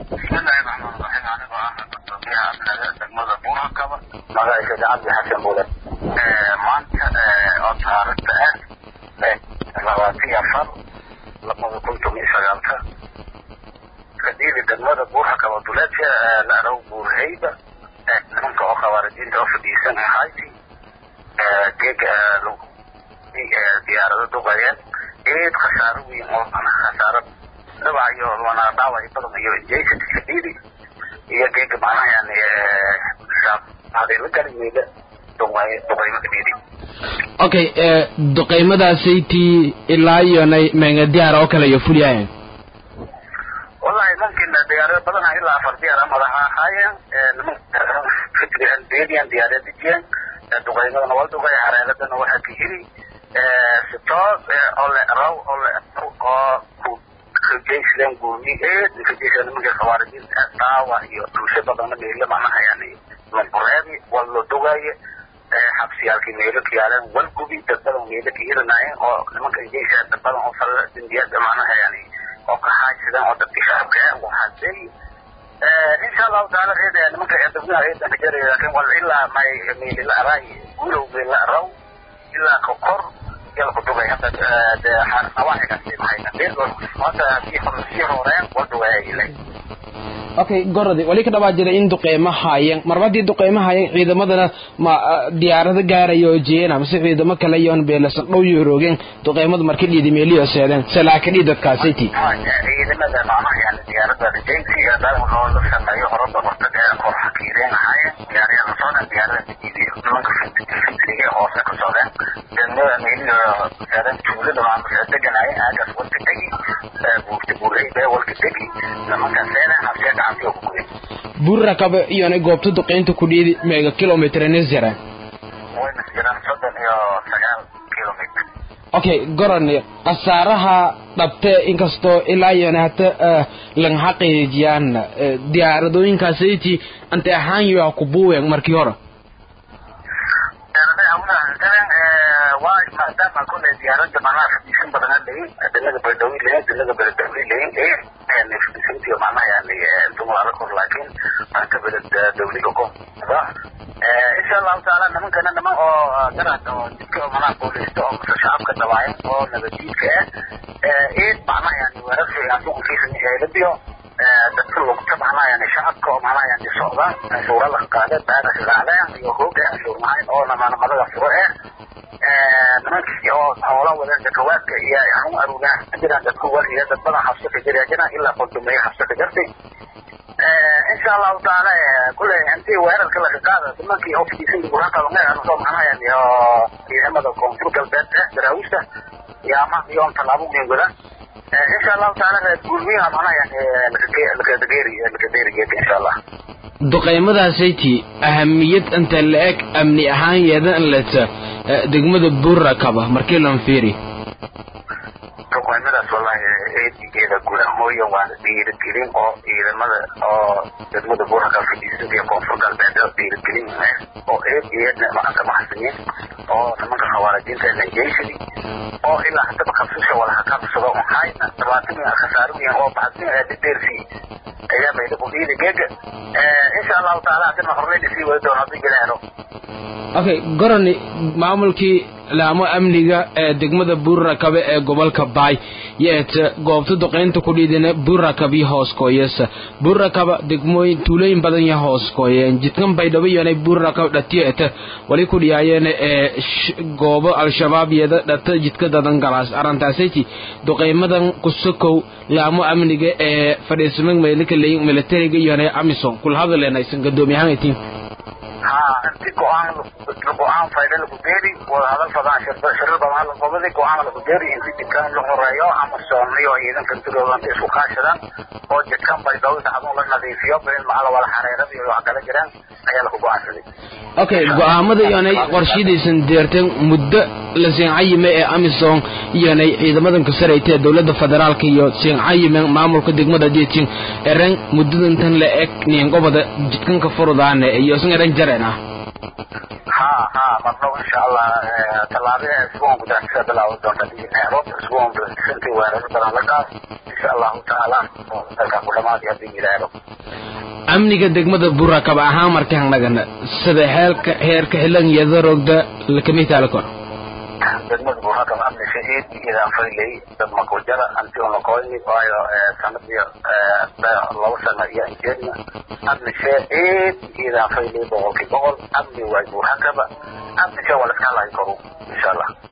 bismillahi raxmaan raxiim anigoo ah gudoomiyaha amniga degmada buurakaba magacaysa cabdi xasan bule maanta oo taarikhda ah labaatan iyo afar labada kun toban iyo sagaalka kadiili degmada buurakaba duleedka la araw buurhayba nimanka oo khawaarijiinta oo fadhiisan ahayti geega diyaarado duqayeen eed khasaaro weyn oo khasaaro dhabac iyo wana dhaawac badan iyo jeysat kadiili iyo geega macnaha yani hadayla galimeyda duqaymo kadiili okay duqaymadaasaytii ilaa iyonay menga diyaar oo kale iyo fulyahayn wallahi mumkin diyaarado badan ilaa afar diyaar madaxa ahaayeen nimanka diyaarad dejiyeen duqaymadana waa duqay hareeradana waxaa ka heli sitoos oo le raw oo le oo kajeysleen guurni eed kajeysleen nimanka khawaarijiinta daawa iyo dhulsho badana meelo macnaha yani lambureedi waa loo dogaaye xabsiyaalkii meelo ka yaaleen walgubi dad badan meelo ka helinaayeen oo nimanka jeysa dad badan oo fal dembiyada macnaha yani oo ka haaysadeen oo dadka shacabka ah waxaa leeyi insha allahu taala reed nimanka dadweynaha reedan ka jaraya laakiin wal ilaa may meelila araay guulow meelila araw ilaa ka kor yala ku dugay hadda de nawaaxigaasi maxay hadda sii hor sii horeen waa dugaaya ilay okay gorodi wali ka dhabaa jira in duqeymo haayeen marba haddii duqeymo haayeen ciidamadana ma diyaarado gaaraya oo jeena mise ciidamo kale iyoon beelasan dhow iyo roogeen duqeymadu marka dhiidi meeliyo seedeen salaakadhii dadkaasiti ciidamada macnaha yani diyaarada rajaysiga dal loo la sameeyo horada horta ee kor xakiireen ahaayeen diyaarada la socdeen diyaarada diidiyo nimanka fikriga hoose ka socdeen degmada meeliyo seedeen tuulada maamulka deganaayeen aagaas walka degi buurta buureyda walka degi nimanka seedeen habsee gacantiga ku guday buurakaba iyona goobta duqeynta ku dhiidi meega kilomitr nisjara wayna jiraan soddon iyo sagaal kilomitr okay goroni khasaaraha dhabte inkastoo ilaa iyona hata lang xaqiijiyaan diyaaradooyinkaasiti ante ahaan yo ku buuwen markii hore waa maadaama kule diyaarada macnaha fadhiisan badan leyin dinaga baydhawi leyin dinaga baydhawi leyin fadhiisantiyo macnaha yani dumara kor laakiin marka beled dawliga koda insha allahu taala nimankana niman oo garad oo jidka macnaha booliista oo mase shacabka dabaayan oo nabadiidka ah eed macnaha yani weerarka asukunkiisa dadka lugta macnaha yani shacabka oo macnaha yani socda canshuura la qaade baada shaqaaleen iyo hooga canshuur mahayn oo namanamadaga furo eh nimankii oo hoola wadeen dakawaadka iyo anu arugaa jiraan dadku waliya dad badan habso ka jira jiraan ilaa qoldumeeye habso ka jirtay insha allahu taala kule intii weerarka laga qaada nimankii ofkiisan gurakabangeanusoo macnaha yani oo ciidamada koonfur galbeed eh daraawiista iyo ama iyoon tallaabo weyn wadaan insha allahu taala reer gurmiyaha macnaha yani lakadeeri lakadeerigeed insha allah duqaymadaasaytii ahamiyad inta la-eg amni ahaan yeedan leta degmada buurakaba markii lan fiiri duqaymadaas wallahi eedigeeda gudahooya waana dhiirigelin oo ciidamada oo degmada buurakaba fadhiisada iyo koonfur galbeed oo dhiirigelin oo eed eedna macanka maxsaniin oo nimanka khawaarijiinta lanjeysadi oo ilaa hadaba qabsasha walaha qabsado hayna dhabaatan khasaaro weyn oo baxsin dhideersi ayaa bayda ku dhiidi geega insha allahu taala hadina horleyna sii wadi doon haddii ilaahno okay goroni maamulkii laamo amniga ee degmada buurakabe ee gobolka baay yeeta goobta duqeynta ku dhiidina buurakab iyo hooskooyasa buurakaba degmooyin tuulooyin badan ya hooskooyeen jidkan baydhabo iyonay buurakab dhatiyeeta wali ku dhiyaayeena ee goobo al-shabaab yeeda dhata jidka dadan galaas arrintaasati duqeymadan kusokow laamo amniga ee fadhiisamag meelika leyin militariga iyonay amison kula hadaleena aysan gadoomiyahaan itiin ha inti go-aan go-aan fayda lagu beeri wada hadal badan shirar badan la qobadi go-aan lagu beeri inti jidkan la horeeyo ama soomiyo ciidanka tirooda inta isku kaashadaan oo jidkan baydhabo dhacdo la nadiifiyo been macala wala xareerada iyo wax kala jiraan ayaa lagu go-aansaday okay go-aamada iyonay qorshidaysan deerteen muddo la siincayime ee amison iyonay ciidamadan kasarayta ee dowladda federaalka iyo siincayime maamulka degmada diitin eren muddadan tan la eg niingobada jidkanka furudaane iyo isan eran jareen ah ha ha marnaba insha allah tallaabada isbuun gudaanisa bilaawi doonta diineero isbuun bisintii weerar badan la qaad insha allahu tacaala dalka ku dhamaadi haddii yidhaahdo amniga degmada burakab ahaan markaan nagana sida heelka heerka xilan yadarogda lakamitaala kor degmada burakab amni shahiid iyadaan faylay dad makujara anti unakoyni waayo sanadiyo laba sano iyo jeedna amni shahiid iyadaan faylay boqolkii boqol amni waa burakaba amni sha waa la iska halayi karo insha allah